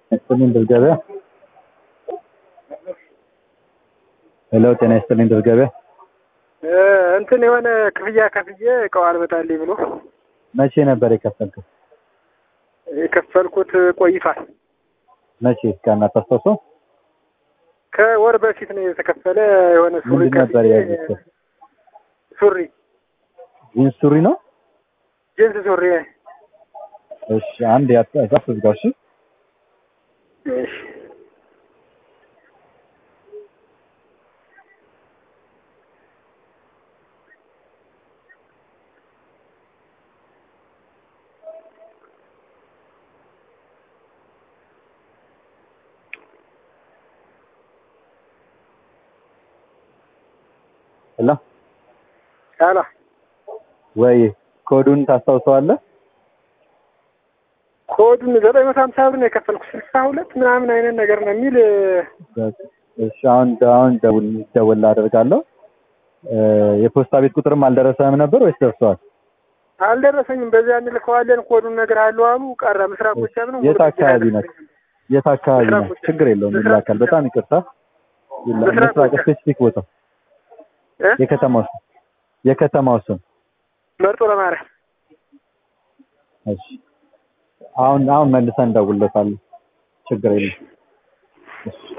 ይስጥልኝ ድል ገበያ። ሄሎ ጤና ይስጥልኝ ድል ገበያ። እንትን የሆነ ክፍያ ከፍዬ እቃው አልመጣልኝ ብሎ መቼ ነበር የከፈልከው? የከፈልኩት ቆይቷል። መቼ ቀን አታስታውሰው? ከወር በፊት ነው የተከፈለ። የሆነ ሱሪ ምንድን ነበር ከፍዬ ያዘዝከው? ሱሪ ጂንስ ሱሪ ነው? ጅንስ ሱሪ። እሺ አንድ ያጣ ዝጋው። እሺ እሺ ሄሎ አላ ወይ ኮዱን ታስታውሰዋለህ? ኮዱን ዘጠኝ መቶ ሀምሳ ብር ነው የከፈልኩት። ስልሳ ሁለት ምናምን አይነት ነገር ነው የሚል እሺ አሁን አሁን ደውል ደውል አደርጋለሁ። የፖስታ ቤት ቁጥርም አልደረሰህም ነበር ወይስ ደርሰዋል? አልደረሰኝም። በዚያ እንልከዋለን ኮዱን ነገር አለው አሉ። ቀረ። ምስራቅ ጎጃም ነው። የት አካባቢ ነህ? የት አካባቢ ነህ? ምስራቅ ችግር የለውም ምስራቅ ይላካል። በጣም ይቅርታ ይላ- ምስራቅ ምስራቅ ጎጃም። ስፔሲፊክ ቦታ እ? የከተማው ስም የከተማው ስም መርጦ ለማርያም እሺ አሁን አሁን መልሰን እንደውልለታለን። ችግር የለም። እሺ